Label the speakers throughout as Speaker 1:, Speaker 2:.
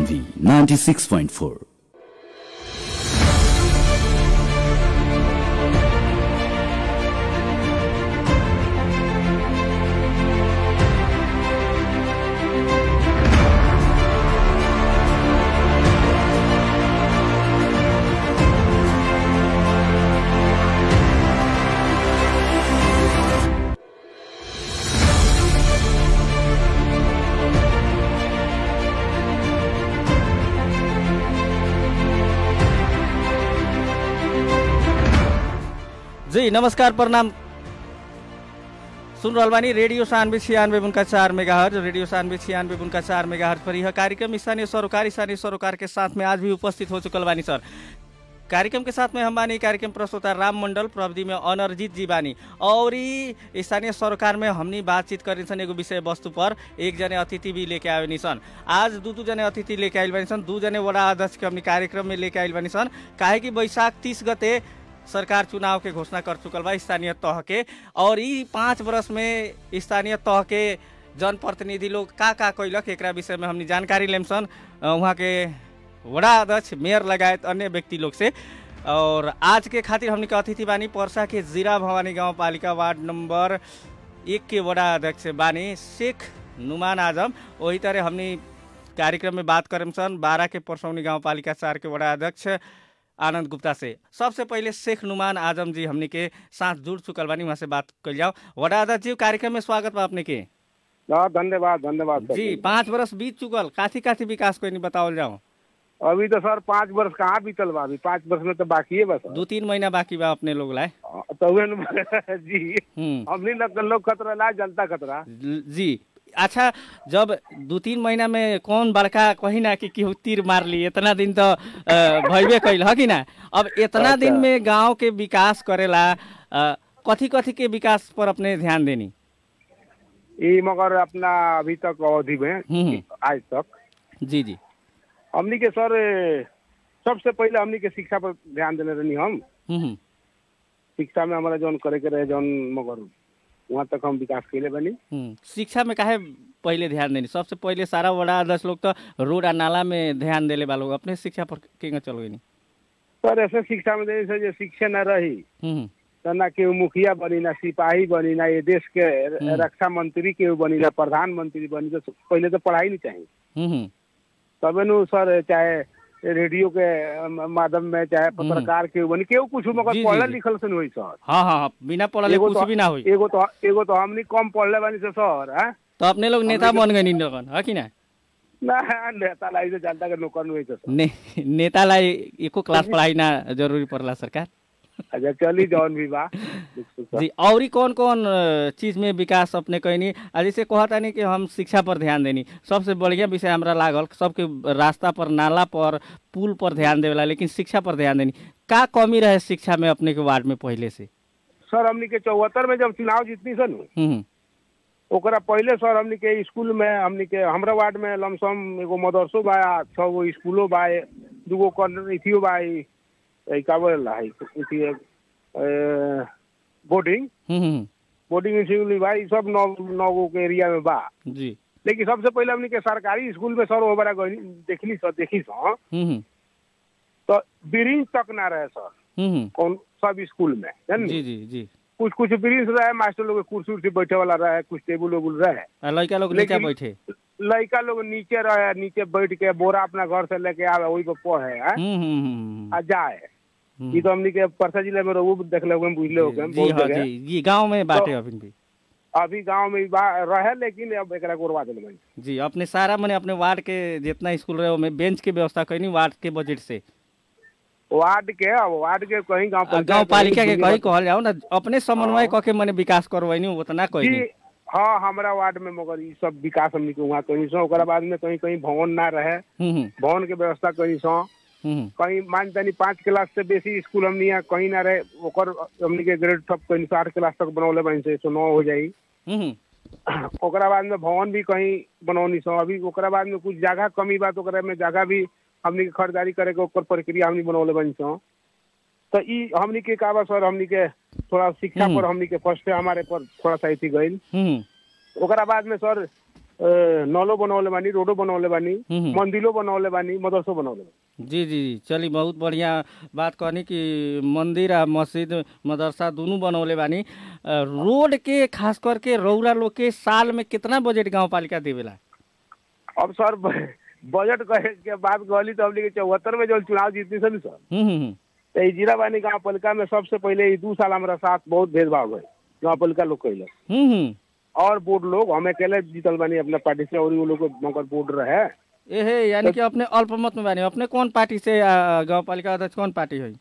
Speaker 1: Manvi 96.4.
Speaker 2: जी नमस्कार प्रणाम सुन रहल बानी रेडियो सानवे छियानवे उनका चार मेगा रेडियो सानवे छियानवे उनका चार मेगा पर यह कार्यक्रम स्थानीय सरोकार स्थानीय सरोकार के साथ में आज भी उपस्थित हो चुकल बानी सर कार्यक्रम के साथ में हम बानी कार्यक्रम प्रस्तोता राम मंडल प्रविधि में अनरजीत जी बानी और ई स्थानीय सरोकार में हमनी बातचीत करी सन एगो विषय वस्तु पर एक जने अतिथि भी लेके आवे सन आज दू दू जने अतिथि लेके आइल बानी सन दू जने वडा अध्यक्ष के हमनी कार्यक्रम में लेके आइल बानी सन काहे कि बैशाख तीस गते सरकार चुनाव के घोषणा कर चुकल बा स्थानीय तह के और ई पाँच वर्ष में स्थानीय तह के जनप्रतिनिधि लोग का का कैलक एकरा विषय में हमनी जानकारी लेम सन अ, उहाँ के वडा अध्यक्ष मेयर लगायत अन्य व्यक्ति लोग से और आज के खातिर हमनी के अतिथि बानी पर्सा के जीरा भवानी गाँव पालिका वार्ड नंबर एक के वडा अध्यक्ष बानी शेख नुमान आजम वही तरह हमनी कार्यक्रम में बात करम सन बारह के परसौनी गाँव पालिका चार के वडा अध्यक्ष आनंद गुप्ता से सबसे पहिले शेख नुमान आजम जी हमनी के साथ जुड़ चुकल बानी वहाँ से बात कर जाओ वडा अध्यक्ष जी कार्यक्रम में स्वागत बा अपने के
Speaker 3: हाँ धन्यवाद धन्यवाद सर
Speaker 2: जी पाँच वर्ष बीत चुकल काथी काथी विकास कोई नहीं बताओल जाओ
Speaker 3: अभी तो सर पाँच वर्ष कहाँ बीतल बा अभी पाँच वर्ष में तो बाकी है बस
Speaker 2: दू तीन महीना बाकी बा अपने लोग लाए
Speaker 3: तो उहे न- जी
Speaker 2: हम्म
Speaker 3: हमनी लोग लोग खतरा ला जनता खतरा
Speaker 2: जी अच्छा जब दू तीन महीना में कौन बड़का कही ना कि केहू तीर मार ली इतना दिन तो अ, भइबे कैल ह कि ना अब इतना दिन
Speaker 3: अच्छा।
Speaker 2: में गांव के विकास करेला अ, कथी कथी के विकास पर अपने ध्यान देनी
Speaker 3: ये मगर अपना अभी तक अवधि में
Speaker 2: हम्म।
Speaker 3: आज तक
Speaker 2: जी जी
Speaker 3: हमनी के सर सबसे पहले हमनी के शिक्षा पर ध्यान देने रहनी हम
Speaker 2: हम्म हम्म,
Speaker 3: शिक्षा में हमारा जौन करे के रहे जौन मगर वहाँ तक हम विकास कैले बनी
Speaker 2: हम्म शिक्षा में काहे पहिले ध्यान देनी सबसे पहिले सारा बड़ा आदर्श लोग तो रोड आ नाला में ध्यान देले बा लोग अपने शिक्षा पर केंगे चल गई
Speaker 3: सर ऐसे शिक्षा में जैसे जो शिक्षा न रही
Speaker 2: हम्म
Speaker 3: तो ना केहू मुखिया बनी ना सिपाही बनी ना ये देश के
Speaker 2: हम्म।
Speaker 3: रक्षा मंत्री केहू बनी ना प्रधानमंत्री बनी तो पहले तो पढ़ाई नहीं चाहिए
Speaker 2: हम्म हम्म,
Speaker 3: तबे नु सर चाहे रेडियो के अम, माध्यम में चाहे पत्रकार केहू बनी केहू कुछ मगर
Speaker 2: जी, जी,
Speaker 3: पढ़ल
Speaker 2: जी।
Speaker 3: लिखल से नहीं होई सर
Speaker 2: हाँ हाँ हाँ बिना पढ़ले
Speaker 3: एगो
Speaker 2: कुछ
Speaker 3: तो-
Speaker 2: भी ना हुई
Speaker 3: एगो तो एगो तो हमनी कम पढ़ले बानी से सर हैं
Speaker 2: तो अपने लोग नेता बन गए लोगन है कि ना
Speaker 3: ना नेता लाई से जनता के नौकर नहीं होई सर
Speaker 2: ने, नेतालाई एको क्लास पढ़ाई ना जरूरी पड़ला सरकार
Speaker 3: अच्छा चली जौन भी बा दुख सुख सर।
Speaker 2: जी और कौन कौन अ, चीज में विकास अपने कहनी आ जैसे कहता नहीं कि हम शिक्षा पर ध्यान देनी सबसे बढ़िया विषय हमरा लागल सबके रास्ता पर नाला पर पुल पर ध्यान देवेला लेकिन शिक्षा पर ध्यान देनी का कमी रहे शिक्षा में अपने के वार्ड में पहले से
Speaker 3: सर हमनी के चौहत्तर में जब चुनाव जीतनी सन
Speaker 2: हम्म
Speaker 3: ओकरा पहले सर हमनी के स्कूल में हमनी के हमरा वार्ड में लमसम एगो मदरसो बा छह गो स्कूलो बा दूगो कॉर्नर इथियो बा ई- ई का बोलेला है इथी ए, boarding
Speaker 2: hmm, hmm
Speaker 3: boarding school बा ई सब नौ नौ गो के एरिया में बा
Speaker 2: जी
Speaker 3: लेकिन सबसे पहले हमनी के सरकारी स्कूल में सर ओबरा गई देखली सर देखी सर
Speaker 2: हम्म हम्म
Speaker 3: तो ब्रिंज तक ना रहे सर
Speaker 2: हम्म, हम्म
Speaker 3: कौन सब स्कूल में जानी?
Speaker 2: जी जी जी
Speaker 3: कुछ कुछ ब्रिंज रहे मास्टर लोग के कुर्सी उर्सी बैठे वाला रहे कुछ टेबुल वेबुल रहे
Speaker 2: आ लड़का लोग नीचा
Speaker 3: लेकिन-
Speaker 2: बैठे
Speaker 3: लड़का लोग नीचे रहे नीचे बैठ के बोरा अपना घर से लेके आवे वही पे पढ़े हैं?
Speaker 2: हम्म हम्म, हम्म
Speaker 3: आ जाए
Speaker 2: हम्म,
Speaker 3: ई तो हमनी के परसा जिले में रहू देखले होगे बुझले होगे
Speaker 2: जी
Speaker 3: बहुत
Speaker 2: हाँ
Speaker 3: जगह
Speaker 2: जी जी गांव में बाटे
Speaker 3: तो-
Speaker 2: अभी भी
Speaker 3: अभी गांव में ई बा- रहे लेकिन अब एकरा गोरवा देले बनी
Speaker 2: जी अपने सारा मैंने अपने वार्ड के जितना स्कूल रहे में बेंच के व्यवस्था कैनी वार्ड के बजट से
Speaker 3: वार्ड के अब वार्ड के कहीं गांव पंचायत
Speaker 2: गांव पालिका के
Speaker 3: कहीं
Speaker 2: कही कहल जाओ ना अपने समन्वय
Speaker 3: हाँ।
Speaker 2: क के मैंने विकास करवैनी उतना
Speaker 3: जी
Speaker 2: कहनी
Speaker 3: हाँ हमारा वार्ड में मगर ई सब विकास हमनी के वहाँ कहीं सो ओकरा बाद में कहीं कहीं भवन ना रहे
Speaker 2: हम्म हम्म,
Speaker 3: भवन के व्यवस्था कहीं सो
Speaker 2: हम्म
Speaker 3: कहीं मान तनी पाँच क्लास से बेसी स्कूल हमनी यहाँ कहीं ना रहे ओकर हमनी के ग्रेड सब कहीं से आठ क्लास तक बनौले बनी से सो नौ हो जाई
Speaker 2: हम्म
Speaker 3: ओकरा बाद में भवन भी कहीं बनौनी सो अभी ओकरा बाद में कुछ जगह कमी बा तो ओकरा में जगह भी हमनी के खरीदारी करे के ओकर प्रक्रिया हमनी बनौले बनी सो तो ई हमनी के का बा सर हमनी के थोड़ा शिक्षा
Speaker 2: हम्म।
Speaker 3: पर हमनी के फर्स्ट हमारे पर थोड़ा सा अथी गईल
Speaker 2: हम्म
Speaker 3: ओकरा बाद में सर नलो बनौले बानी रोडो बनौले बानी
Speaker 2: हम्म।
Speaker 3: मंदिरो बनौले बानी मदरसो बनौले बानी
Speaker 2: जी जी जी चली बहुत बढ़िया बात कहनी कि मंदिर आ मस्जिद मदरसा दोनों बनौले बानी अ, रोड के खास करके रौरा लोग के साल में कितना बजट गांव पालिका देवेला
Speaker 3: अब सर ब- बजट कहे के बात कहली तो हमने के चौहत्तर में जो चुनाव जीतनी सर सर
Speaker 2: हम्म हम्म
Speaker 3: तो ई जीराबानी गाँव पालिका में सबसे पहले ई दू साल हमारा साथ बहुत भेदभाव गए गाँव पालिका लोग कैले
Speaker 2: हम्म हम्म
Speaker 3: और बोर्ड लोग हम अकेले जीतल बानी अपना पार्टी से और वो लोग को मगर बोर्ड रहे
Speaker 2: एहे यानी कि अपने अल्पमत में बानी अपने कौन पार्टी से आ, गांव पालिका अध्यक्ष कौन पार्टी है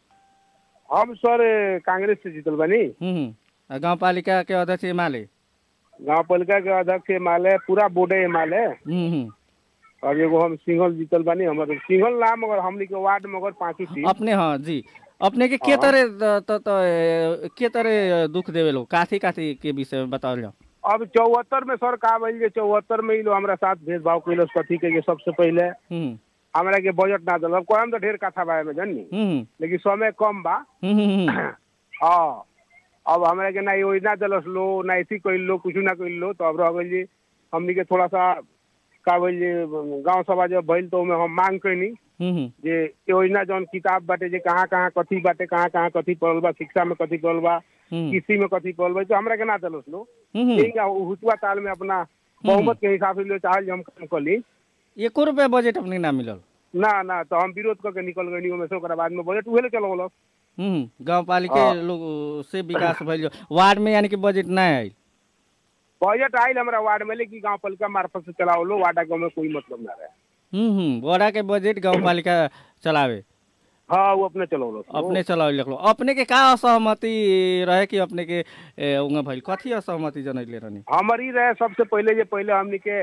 Speaker 3: हम सर कांग्रेस से जीतल बानी
Speaker 2: हम्म हम्म गांव पालिका के अध्यक्ष एमाले
Speaker 3: गाँव पालिका के अध्यक्ष माले पूरा बोर्डे माले
Speaker 2: हम्म हम्म
Speaker 3: अब एगो हम सिंगल जीतल बानी हमारे सिंगल ना मगर हमनी के वार्ड में मगर पांचों सीट
Speaker 2: अपने हाँ जी अपने के के
Speaker 3: हाँ।
Speaker 2: तरह त- त- त- के तरह दुख देवे लोग काथी काथी के विषय में बताओ जाओ
Speaker 3: अब चौहत्तर में सर का भइल जे चौहत्तर में ई लोग हमरा साथ भेदभाव कैलस कथी के जे सबसे पहले
Speaker 2: हम्म
Speaker 3: हमरा के बजट ना दिल कोई तो ढेर कथा बा में जानी
Speaker 2: हम्म
Speaker 3: लेकिन समय कम बा
Speaker 2: हम्म हम्म
Speaker 3: हाँ अब हमरा के ना योजना दिलस लो ना ऐसी कैल लो कुछ ना कैल लो तो अब रह गइल जी हमनी के थोड़ा सा का भइल जे गांव सभा जब भइल तो ओमे हम मांग कैनी
Speaker 2: हम्म
Speaker 3: जे योजना जौन किताब बाटे जे कहाँ कहाँ कथी बाटे कहाँ कहाँ कथी पढ़ल बा शिक्षा में कथी पढ़ल बा
Speaker 2: हम्म
Speaker 3: कृषि में कथी पढ़ल बा तो हमरा के ना दिलस लो
Speaker 2: हम्म
Speaker 3: ठीक है हुतुआ ताल में अपना बहुमत के हिसाब से ले चाहल जे हम काम कर ली
Speaker 2: एको रुपया बजट अपने के ना मिलल
Speaker 3: ना ना तो हम विरोध करके निकल गई ओमे से ओकरा बाद में बजट उहे ले चलो
Speaker 2: हम्म गांव पालिका
Speaker 3: हाँ।
Speaker 2: लोग से विकास भइल जो वार्ड में यानी कि बजट ना आयल
Speaker 3: बजट आयल हमारा वार्ड में लेकिन गांव पालिका मार्फत से चलाओ लो वार्ड के में कोई मतलब ना रहे
Speaker 2: हम्म हम्म बड़ा के बजट गांव पालिका चलावे
Speaker 3: हाँ वो अपने चलो लो
Speaker 2: अपने चलावे लिखलो अपने के का असहमति रहे कि अपने के ए, उंगा भइल कथी असहमति जनैले रहनी
Speaker 3: हमारी रहे सबसे पहले जे पहले हमनी के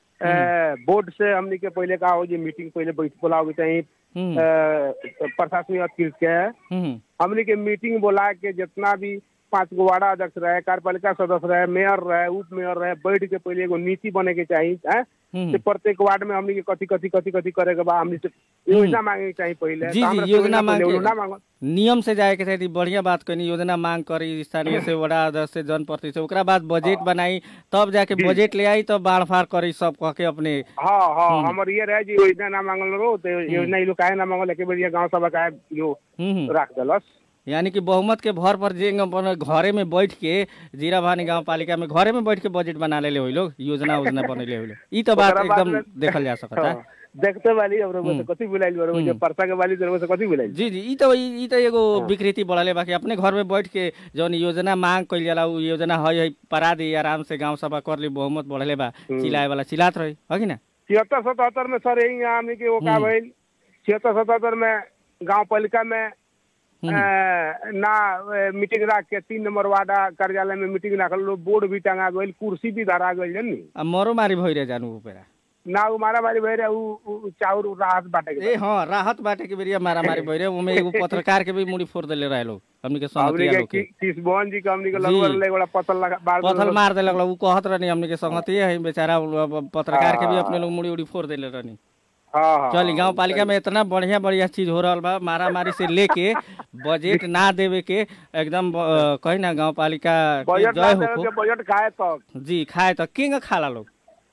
Speaker 3: ए, बोर्ड से हमनी के पहले का हो जे मीटिंग पहले बैठ बुलाओगे चाहिए
Speaker 2: हम्म
Speaker 3: ए, प्रशासनिक अधिकृत के
Speaker 2: हम्म
Speaker 3: हमनी के मीटिंग बुला के जितना भी पांच गो वार्ड अध्यक्ष रहे कार्यपालिका सदस्य रहे मेयर रहे उप मेयर रहे बैठ के पहले एगो नीति बने के चाहिए हैं
Speaker 2: हम्म
Speaker 3: से प्रत्येक वार्ड में हमनी के कथी कथी कथी कथी करे के बा हमनी से योजना मांगे के चाहिए पहले
Speaker 2: जी,
Speaker 3: तो
Speaker 2: जी,
Speaker 3: हमरा से
Speaker 2: योजना
Speaker 3: पहले
Speaker 2: मांगे।
Speaker 3: योजना मांगो
Speaker 2: नियम से जाए के चाही बढ़िया बात कहनी योजना मांग करी स्थानीय से वड़ा अध्यक्ष से जनप्रतिनिधि से ओकरा बाद बजट बनाई तब जाके बजट ले आई तब बाढ़ फाड़ करी सब कह के अपने
Speaker 3: हाँ हाँ हमर ये रहे जी योजना ना मांगल रहो तो योजना ई लोग काहे ना मांगल एक बेर गांव सभा काहे यो
Speaker 2: हम्म हम्म।
Speaker 3: राख देलस
Speaker 2: यानी कि बहुमत के भर पर जे अपन घरे में बैठ के जीरा भानी गांव पालिका में घरे में बैठ के बजट बना लेले होई लोग योजना योजना बनैले होई लोग ई तो बात
Speaker 3: ओकरा बाद
Speaker 2: एकदम
Speaker 3: में-
Speaker 2: देखल जा सकता है
Speaker 3: हाँ, देखते वाली अब रउआ से कथी बुलाइल बा रउआ जब परसा के वाली रउआ से कथी बुलाइल
Speaker 2: जी जी ई तो ई ई तो एगो विकृति बढ़ले बाकी अपने घर में बैठ के जौन योजना मांग कइल जाला उ योजना हई हई परा दी आराम से गांव सभा कर ली बहुमत बढ़ले बा चिल्लाए वाला चिल्लात रही है कि ना
Speaker 3: छिहत्तर सतहत्तर में सर यही हमने के वो का भइल छिहत्तर सतहत्तर में गांव पालिका में
Speaker 2: हम्म।
Speaker 3: अ, ना अ, मीटिंग राख के तीन नंबर वार्डा कार्यालय में मीटिंग राखल लो बोर्ड भी टंगा गइल कुर्सी भी धरा गइल जनी
Speaker 2: अब मरो मारी भइ रहे जानु ऊपर
Speaker 3: ना उ मारा मारी भइल रहे उ उ चाउर उ राहत बाटे के
Speaker 2: ए हाँ राहत बाटे के बेरिया मारा मारी भइ रहे उमे एगो पत्रकार के भी मुड़ी फोड़ देले रहे लोग हमनी के
Speaker 3: हमने
Speaker 2: संगतिया
Speaker 3: के
Speaker 2: लोग के
Speaker 3: कि- किशबोहन जी के हमने के
Speaker 2: जी।
Speaker 3: लगभग ले बड़ा पत्थर लगा बार
Speaker 2: पथल मार देलक लोग उ कहत रहनी हमनी के संगतिये है बेचारा उ अब पत्रकार के भी अपने लोग मुड़ी उड़ी फोड़ देले रहनी
Speaker 3: हाँ हाँ
Speaker 2: चल गांव पालिका में इतना बढ़िया बढ़िया चीज हो रहल बा मारा मारी से लेके बजट ना देवे के एकदम अ, कही ना गांव पालिका के
Speaker 3: बजट
Speaker 2: जय
Speaker 3: ना
Speaker 2: हो
Speaker 3: देवे के बजट खाए तब
Speaker 2: जी खाए तो किंग खाला लोग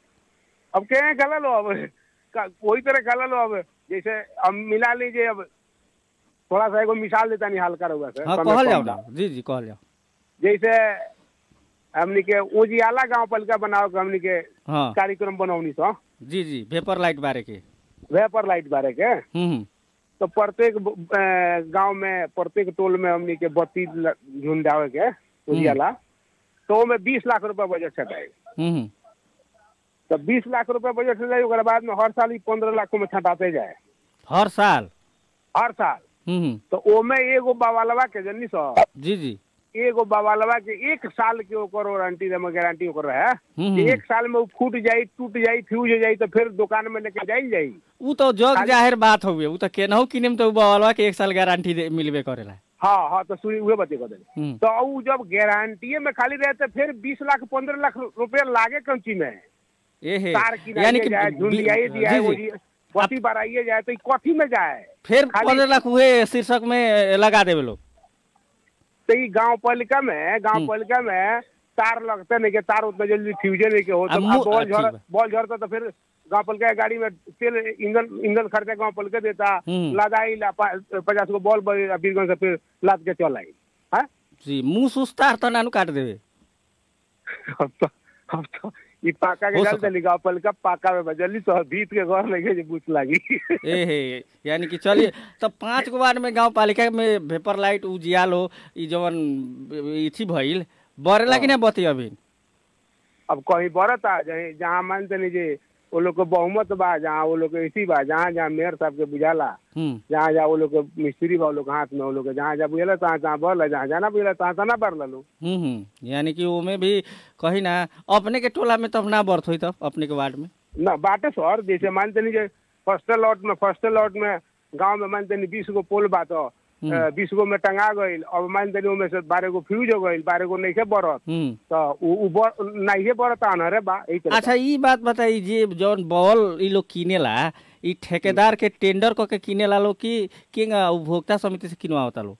Speaker 3: अब के गला लो अब का- कोई तरह गला लो अब जैसे हम मिला लीजिए अब थोड़ा सा एगो मिसाल देता नहीं हल्का रहुआ से
Speaker 2: हाँ
Speaker 3: समय
Speaker 2: कहल
Speaker 3: कम
Speaker 2: जाओ
Speaker 3: बा।
Speaker 2: ना जी जी कहल जाओ
Speaker 3: जैसे हमनी के उजियाला गांव पालिका बनाओ के हमनी के
Speaker 2: हाँ
Speaker 3: कार्यक्रम बनौनी सो
Speaker 2: जी जी वेपर लाइट बारे के
Speaker 3: वेपर लाइट बारे के
Speaker 2: हम्म हम्म,
Speaker 3: तो प्रत्येक अ, गांव में प्रत्येक टोल में हमनी के बत्ती ल- झुंडावे के उजियाला तो ओमे बीस लाख रुपया बजट छटाए
Speaker 2: हम्म हम्म,
Speaker 3: तो बीस लाख रुपया बजट छटाई ओकरा बाद में हर साल ही पंद्रह लाख में छटाते जाए
Speaker 2: हर साल
Speaker 3: हर साल
Speaker 2: हम्म हम्म,
Speaker 3: तो ओमे एगो बाबालवा के जनी सो
Speaker 2: जी जी
Speaker 3: एगो बाबालवा के एक साल के ओकर वारंटी में गारंटी ओकर रहे
Speaker 2: हम्म,
Speaker 3: कि एक साल में वो फूट जाई टूट जाई फ्यूज हो जाई तो फिर दुकान में लेके जाई जाई
Speaker 2: उ तो जग जाहिर बात हुए उ तो केनहू किने में तो बवालवा के एक साल गारंटी दे मिलबे करेला
Speaker 3: हाँ हाँ तो सुनी उहे बते कर
Speaker 2: हम्म,
Speaker 3: तो उ जब गारंटी में खाली रहे तो फिर बीस लाख पंद्रह लाख रुपया लागे कंची में
Speaker 2: ए हे
Speaker 3: तार
Speaker 2: यानी
Speaker 3: किनाइए
Speaker 2: कि
Speaker 3: जाए
Speaker 2: बी-
Speaker 3: झुंडियाई दिया
Speaker 2: जी, जी।
Speaker 3: बत्ती बढ़ाइए जाए तो ई कथी में जाए
Speaker 2: फिर
Speaker 3: खाली-
Speaker 2: पंद्रह लाख हुए शीर्षक में लगा देवे लोग
Speaker 3: तो ई गांव पालिका में गांव
Speaker 2: हम्म।
Speaker 3: पालिका में तार लगते नहीं के तार उतना जल्दी फ्यूजे नहीं के हो
Speaker 2: आ,
Speaker 3: तो
Speaker 2: मु-
Speaker 3: बॉल
Speaker 2: आ, ठीक
Speaker 3: झड़
Speaker 2: बा।
Speaker 3: बॉल झड़ता तो फिर गाँव पल के गाड़ी में तेल ईंधन ईंधन खर्चा गाँव पल के देता
Speaker 2: हम्म।
Speaker 3: लदाई ला पा- पचास को बॉल बीरगंज से फिर लाद के चल आई हाँ
Speaker 2: जी मुंह सुस्तार त नानु काट देवे
Speaker 3: अब तो अब तो ई पाका के
Speaker 2: हो
Speaker 3: डाल
Speaker 2: सकता।
Speaker 3: देली गाँव पल का पाका में बजली तो भीत के घर लगे जे बुच लागी
Speaker 2: ए हे यानी कि चलिए तब पाँच गो वार्ड में गांव पालिका में वेपर लाइट उजियाल हो ई जवन इथी भइल बरेला कि ना बती अभी
Speaker 3: अब कहीं बरता जहीं जहाँ मानते नहीं जे वो लोग को बहुमत बा जहाँ वो लोग के इसी बा जहाँ जहाँ मेयर साहब के बुझाला
Speaker 2: हम्म
Speaker 3: जहाँ जहाँ वो लोग के मिस्त्री बा वो लोग के हाथ में वो लोग के जहाँ जहाँ बुझेला तहाँ तहाँ भरला जहाँ जहाँ ना बुझेला तहाँ तहाँ ना भर लो
Speaker 2: हम्म हम्म यानी कि ओमे भी कही ना अपने के टोला में तब ना बर्थ हुई तब अपने के वार्ड में
Speaker 3: ना बाटे सर जैसे मानते नहीं जे फर्स्ट लॉट में फर्स्ट लॉट में गांव में मानते नहीं बीस गो पोल बा तो
Speaker 2: हम्म।
Speaker 3: बीस गो में टंगा गईल अब मानते नहीं उनमें से बारह गो फ्यूज हो गईल बारह गो नहीं बरत
Speaker 2: हम्म
Speaker 3: तो उ- उ बर- नहीं बरत अनहरे बा यही तरह
Speaker 2: अच्छा ई बात बताई जे जौन बॉल ई लोग किनेला ई ठेकेदार के टेंडर क के किनेला लोग कि कि उपभोक्ता समिति से किनवावता लोग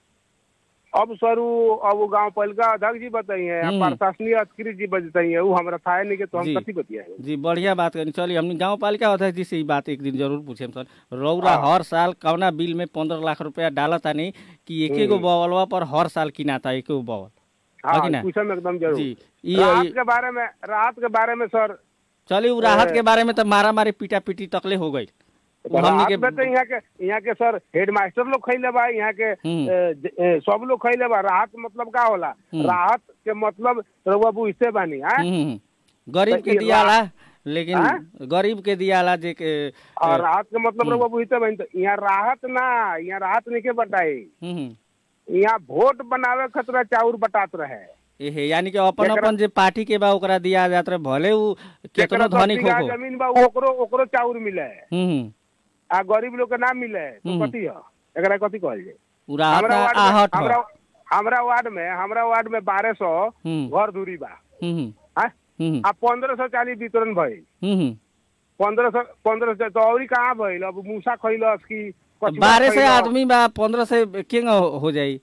Speaker 3: अब सर उ अब उ गांव पहलका अध्यक्ष जी बताइए
Speaker 2: हम्म।
Speaker 3: प्रशासनिक अधिकारी जी बताइए वो हमरा था नहीं के तो हम
Speaker 2: जी।
Speaker 3: कथी बतियाए
Speaker 2: जी बढ़िया बात करनी चलिए हमने गांव पालिका अध्यक्ष जी से ई बात एक दिन जरूर पूछे सर रौरा हर साल कौना बिल में पंद्रह लाख रुपया डालता नहीं कि एक एगो बॉलवा पर हर साल किनाता एक एगो बॉल
Speaker 3: हाँ
Speaker 2: कि ना?
Speaker 3: पूछम एकदम जरूर
Speaker 2: जी ई
Speaker 3: राहत
Speaker 2: ई-
Speaker 3: के बारे में राहत के बारे में सर
Speaker 2: चलिए उ राहत के बारे में तो मारा मारी पीटा पीटी तकले हो गई उ हमनी
Speaker 3: राहत
Speaker 2: के
Speaker 3: में तो यहाँ के यहाँ के सर हेड मास्टर लोग खैले बा यहाँ के
Speaker 2: हम्म।
Speaker 3: ए, ज- ए, सब लोग खैले बा राहत मतलब का होला
Speaker 2: हम्म।
Speaker 3: राहत के मतलब रउआ बुझते बानी हाँ
Speaker 2: हम्म, हम्म। गरीब
Speaker 3: तो
Speaker 2: के
Speaker 3: ई
Speaker 2: दियाला लेकिन
Speaker 3: हाँ?
Speaker 2: गरीब के दियाला जे के
Speaker 3: और राहत के मतलब रउआ बुझते बानी तो यहाँ राहत ना यहाँ राहत नहीं के बटाई
Speaker 2: हम्म, हम्म।
Speaker 3: यहाँ वोट बनावे खतरा चाउर बटात रहे
Speaker 2: एहे यानी कि अपन
Speaker 3: जेकरा-
Speaker 2: अपन जे पार्टी के बा ओकरा दिया जात रहे भले उ केतनो
Speaker 3: जेकरा दस
Speaker 2: धनिक
Speaker 3: बीघा
Speaker 2: हो
Speaker 3: जमीन बा ओकरो ओकरो चाउर मिले
Speaker 2: हम्म हम्म।
Speaker 3: आ गरीब लोग के ना मिले तो
Speaker 2: हम्म।
Speaker 3: कथी है एकरा कथी कहल जाए
Speaker 2: उ राहत
Speaker 3: हमरा
Speaker 2: ना
Speaker 3: वार्ड में
Speaker 2: आहट हो
Speaker 3: हमरा हमरा वार्ड में हमरा वार्ड में बारह सौ
Speaker 2: हम्म
Speaker 3: घर दूरी बा
Speaker 2: हम्म हम्म,
Speaker 3: हाँ?
Speaker 2: हम्म
Speaker 3: आ पंद्रह सौ चालीस वितरण भइल
Speaker 2: हम्म, हम्म।
Speaker 3: पंद्रह सौ पंद्रह सौ तो और कहाँ भइल अब मूसा खैलस की कछुआ
Speaker 2: बारह से
Speaker 3: खइलस।
Speaker 2: आदमी बा पंद्रह से केंग हो जाई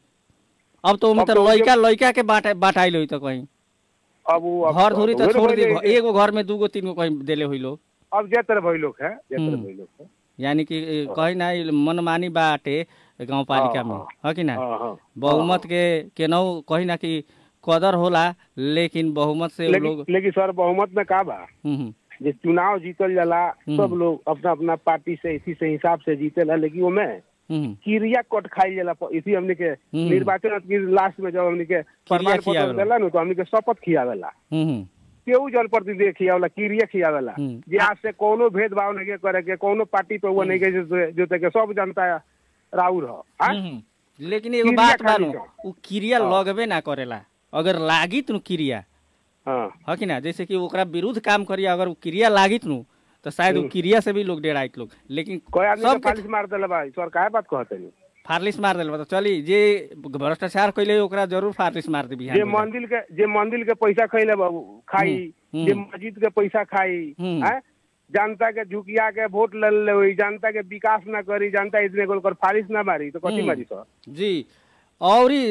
Speaker 2: अब तो ओमे
Speaker 3: अब
Speaker 2: तो
Speaker 3: तो
Speaker 2: लइका लइका के बाटा बाटाइल होई तो कहीं
Speaker 3: अब वो अब-
Speaker 2: घर धुरी तो
Speaker 3: उहे
Speaker 2: छोड़ दी
Speaker 3: भइले।
Speaker 2: एगो घर में दूगो तीन गो कहीं देले हुई लोग
Speaker 3: अब जे तरह भइल लोग है जे तरह
Speaker 2: हम्म।
Speaker 3: भइल लोग है
Speaker 2: यानी कि ए, कहीं ना ई मनमानी बाटे गांव पालिका
Speaker 3: हाँ,
Speaker 2: में
Speaker 3: हाँ।
Speaker 2: है कि ना
Speaker 3: हाँ, हाँ।
Speaker 2: बहुमत के केनहू कहीं ना कि कदर होला लेकिन बहुमत से उ
Speaker 3: लेकिन
Speaker 2: लोग
Speaker 3: लेकिन सर बहुमत में का बा
Speaker 2: हम्म, हम्म,
Speaker 3: जे चुनाव जीतल जाला
Speaker 2: हम्म।
Speaker 3: सब लोग अपना अपना पार्टी से इसी से हिसाब से जीतेला लेकिन ओमे
Speaker 2: हम्म,
Speaker 3: क्रिया कट खाई जाला प- इसी हमने के
Speaker 2: हम्म।
Speaker 3: निर्वाचन की लास्ट में जब हमने के प्रमाण पत्र
Speaker 2: खियावेला।
Speaker 3: देला नु तो हमने के शपथ खियावेला
Speaker 2: हम्म, हम्म,
Speaker 3: केहू जनप्रतिनिधि खियावेला क्रिया खियावेला
Speaker 2: हम्म।
Speaker 3: जे आज से कोनो भेदभाव नहीं के करे के कोनो पार्टी पे हुआ नहीं के जो जोते के सब जनता राउर हो हाँ?
Speaker 2: हम्म, हम्म। लेकिन एगो
Speaker 3: क्रिया
Speaker 2: बात
Speaker 3: खाली
Speaker 2: बानू
Speaker 3: छ।
Speaker 2: उ क्रिया
Speaker 3: हाँ।
Speaker 2: लगबे ना करेला अगर लागित नु क्रिया
Speaker 3: हाँ
Speaker 2: है कि ना जैसे कि ओकरा विरुद्ध काम करिए अगर उ क्रिया लागित नु तो शायद उ
Speaker 3: हम्म।
Speaker 2: क्रिया से भी लोग डेराइत लोग लेकिन
Speaker 3: कोई आदमी के
Speaker 2: सबके
Speaker 3: फालिश मार देला भाई सर काहे बात कहते नहीं
Speaker 2: फारलिस मार देल तो चली जे भ्रष्टाचार कैले ओकरा जरूर फारलिस मार दे बिहान
Speaker 3: जे
Speaker 2: में।
Speaker 3: मंदिर के जे मंदिर के पैसा खैले बाबू खाई
Speaker 2: हम्म,
Speaker 3: जे
Speaker 2: हम्म।
Speaker 3: मस्जिद के पैसा खाई
Speaker 2: हम्म।
Speaker 3: हैं? जनता के झुकिया के वोट ले ले हुई जनता के विकास ना करी जनता इतने गोल कर फारिश ना मारी तो कथी
Speaker 2: हम्म।
Speaker 3: मारी सर
Speaker 2: जी औरी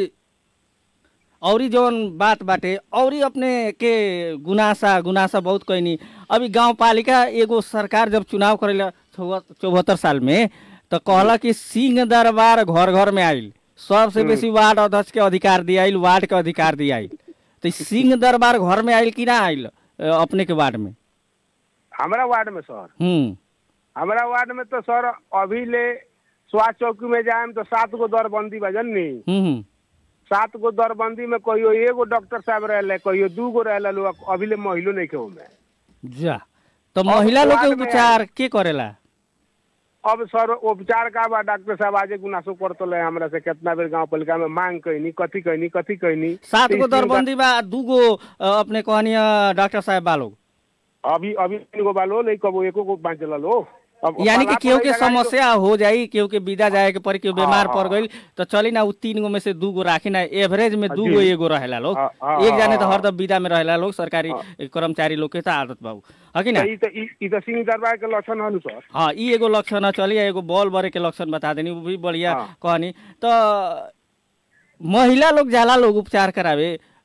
Speaker 2: औरी जौन बात बाटे औरी अपने के गुनासा गुनासा बहुत कैनी अभी गांव पालिका एगो सरकार जब चुनाव करेला चौहत्तर साल में तो कहला कि सिंह दरबार घर घर में आइल सबसे बेसी वार्ड अध्यक्ष के अधिकार दियाइल वार्ड के अधिकार दियाइल तो ई सिंह दरबार घर में आइल कि ना आइल अ, अपने के वार्ड में
Speaker 3: हमारा वार्ड में सर
Speaker 2: हम्म
Speaker 3: हमारा वार्ड में तो सर अभी ले स्वास्थ्य चौकी में जाए तो सात गो दरबंदी बा जननी
Speaker 2: हम्म हम्म,
Speaker 3: सात गो दरबंदी में कहियो एगो डॉक्टर साहब रहले कहियो दू गो रहले लोग अभी ले महिलो नहीं के में
Speaker 2: जा तो महिला लोग के
Speaker 3: वार्ड में
Speaker 2: उपचार के करेला
Speaker 3: अब सर उपचार का बा डॉक्टर साहब आजे गुनासो करतले हमरा से कितना बेर गांव पालिका में मांग कैनी कथी कैनी कथी कैनी
Speaker 2: सात
Speaker 3: तो
Speaker 2: गो
Speaker 3: इस दिन
Speaker 2: दरबंदी बा दूगो अ, अपने कहनी डॉक्टर साहब बा लोग
Speaker 3: का- अभी अभी तीन गो बालो नहीं कबो एको गो बांचल लो अब
Speaker 2: यानी कि
Speaker 3: तालाब
Speaker 2: केहू
Speaker 3: पर
Speaker 2: के
Speaker 3: लगाई तो-
Speaker 2: समस्या हो जाई केहू के विदा जाए के पड़ी केहू बीमार
Speaker 3: हाँ,
Speaker 2: पड़
Speaker 3: हाँ।
Speaker 2: गईल तो चली ना उ तीन गो में से दू गो राखी ना एवरेज में दू गो
Speaker 3: जी।
Speaker 2: एगो रहेला लोग
Speaker 3: हाँ, हाँ,
Speaker 2: एक जाने तो
Speaker 3: हाँ,
Speaker 2: हरदम विदा में रहेला लोग सरकारी
Speaker 3: हाँ।
Speaker 2: कर्मचारी लोग के तो आदत बाबू है कि ना
Speaker 3: तो ई तो ई ई तो सिंह दरबार के लक्षण हनु सर
Speaker 2: हाँ ई एगो लक्षण है चलिए एगो बॉल बरे के लक्षण बता देनी वो भी बढ़िया
Speaker 3: हाँ।
Speaker 2: कहनी तो महिला लोग जाला लोग उपचार करावे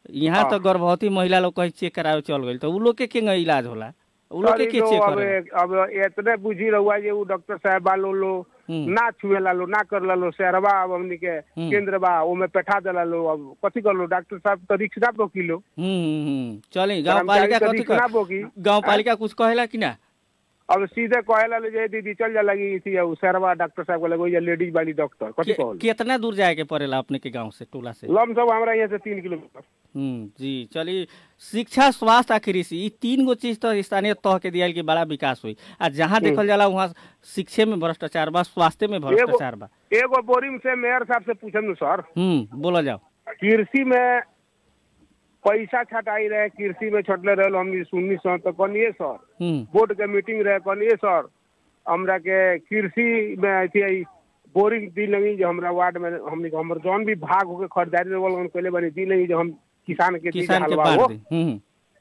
Speaker 2: यहाँ
Speaker 3: हाँ।
Speaker 2: तो गर्भवती महिला लोग कहीं चेक करावे चल गई तो उ लोग के के इलाज होला उ लोग के
Speaker 3: सर,
Speaker 2: के
Speaker 3: ई तो
Speaker 2: चेक
Speaker 3: अब
Speaker 2: करे
Speaker 3: अब इतने बुझी रहुआ जे उ डॉक्टर साहब बालो लो
Speaker 2: हम्म।
Speaker 3: ना छुए ला लो ना कर ला लो शहरवा अब हमनी के
Speaker 2: हम्म।
Speaker 3: केंद्र बा ओमे बैठा देला लो अब कथी कर लो डॉक्टर साहब तो रिक्स ना बोकी लो
Speaker 2: हम्म हम्म, हम्म चली गांव पालिका
Speaker 3: कर्मचारी
Speaker 2: कथी
Speaker 3: तो रिक्स ना
Speaker 2: कर
Speaker 3: बोकी
Speaker 2: गांव पालिका कुछ कहेला कि ना
Speaker 3: अब सीधे कहेला ले जे दीदी चल जा लगी थी उ शहरवा डॉक्टर साहब को लगे लेडीज वाली डॉक्टर कथी
Speaker 2: के-
Speaker 3: कहल
Speaker 2: कितना दूर जाए के पड़ेला अपने के गांव से टोला से
Speaker 3: लम सब हमरा यहाँ से तीन किलोमीटर
Speaker 2: हम्म जी चलिए शिक्षा स्वास्थ्य आ कृषि ई तीन गो चीज तो स्थानीय तह के दिया कि बड़ा विकास हुई आ जहाँ देखल जाला वहाँ शिक्षे में भ्रष्टाचार बा स्वास्थ्य में भ्रष्टाचार बा
Speaker 3: एगो बोरिंग से मेयर साहब से पूछम सर
Speaker 2: हम्म बोला जाओ
Speaker 3: कृषि में पैसा छटाई रहे कृषि में छटले रहे हमनी सुननी सर तो कनिए सर
Speaker 2: हम्म
Speaker 3: बोर्ड के मीटिंग रहे कनिए सर हमरा के कृषि में अथी आई बोरिंग दी लगी जो हमरा वार्ड में हमनी के हमर जौन भी भाग होके खरीदारी रहे वाला पहले बनी दी लगी जो हम किसान के दी
Speaker 2: किसान के
Speaker 3: हलवा
Speaker 2: बांट
Speaker 3: हो
Speaker 2: दी हम्म